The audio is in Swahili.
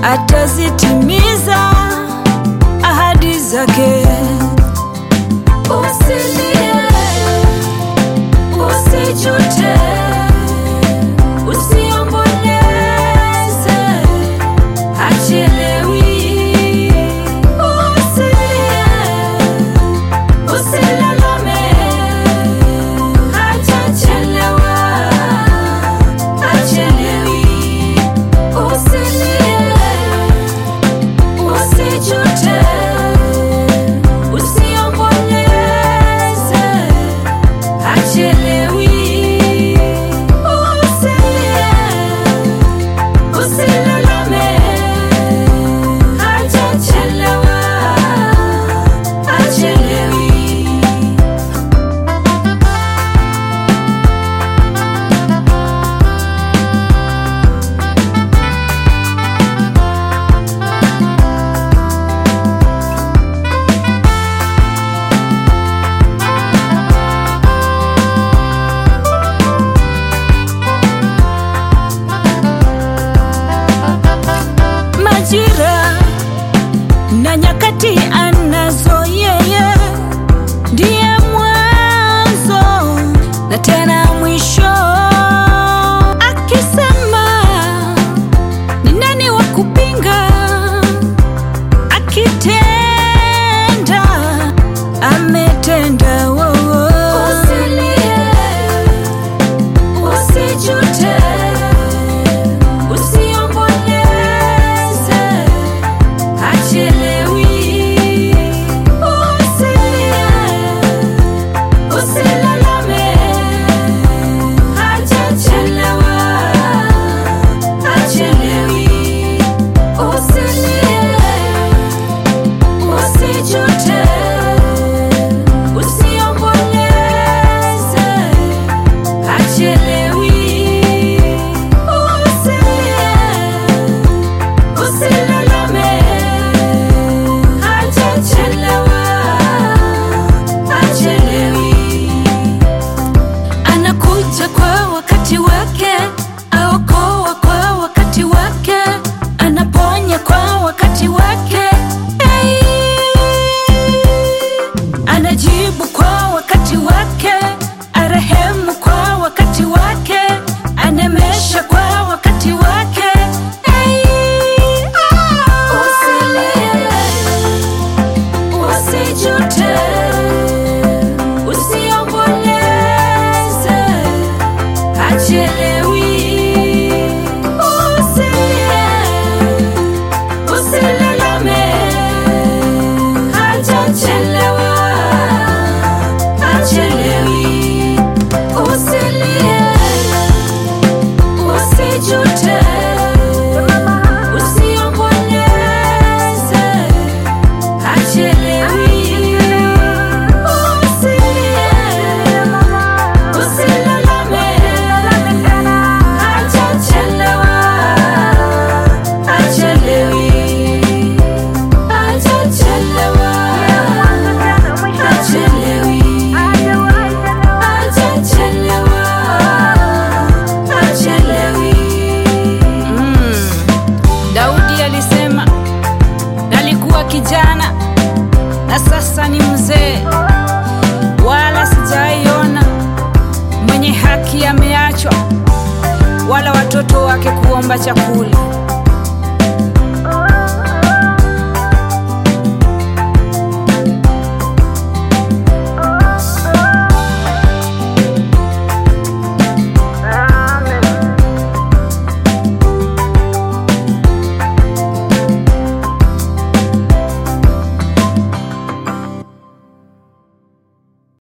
atazitimiza ahadi zake. Usilie, usijute, usiomboleze, hachelewi. Usilie, usilalame, hajachelewa, hachelewi. Usilie, usijute, usiomboleze, hachelewi. Usilie, usilalame, hajachelewa, hachelewi. majira na nyakati anazo yeye, ndiye mwanzo na tena mwisho. Akisema ni nani wa kupinga? Akitenda ametenda. wo- wo. Usilie, usijute, usiomboleze, hachelewi. Usilie, usilalame, hajachelewa, hachelewi. Usilie, usijute, usiomboleze, hachelewi. Usilie, usilalame, hajachelewa, hachelewi. Anakuja kwa wakati wake, aokoa kwa wakati wake, anaponya kwa wakati wake. Hey! Anajibu kwa wakati wake, arehemu kwa wakati wake, anemesha kwa wakati wake. Hey! Usilie, usijute, usiomboleze, hachelewi. Usilie, usilalame, hajachelewa, hachelewi. Usilie, usijute, usiomboleze, hachelewi. Usilie, usilalame, hajachelewa, hachelewi. Hajachelewa, hachelewi. Hajachelewa, hachelewi. Daudi alisema, nalikuwa kijana na sasa ni mzee, wala sijaiona mwenye haki ameachwa, wala watoto wake kuomba chakula.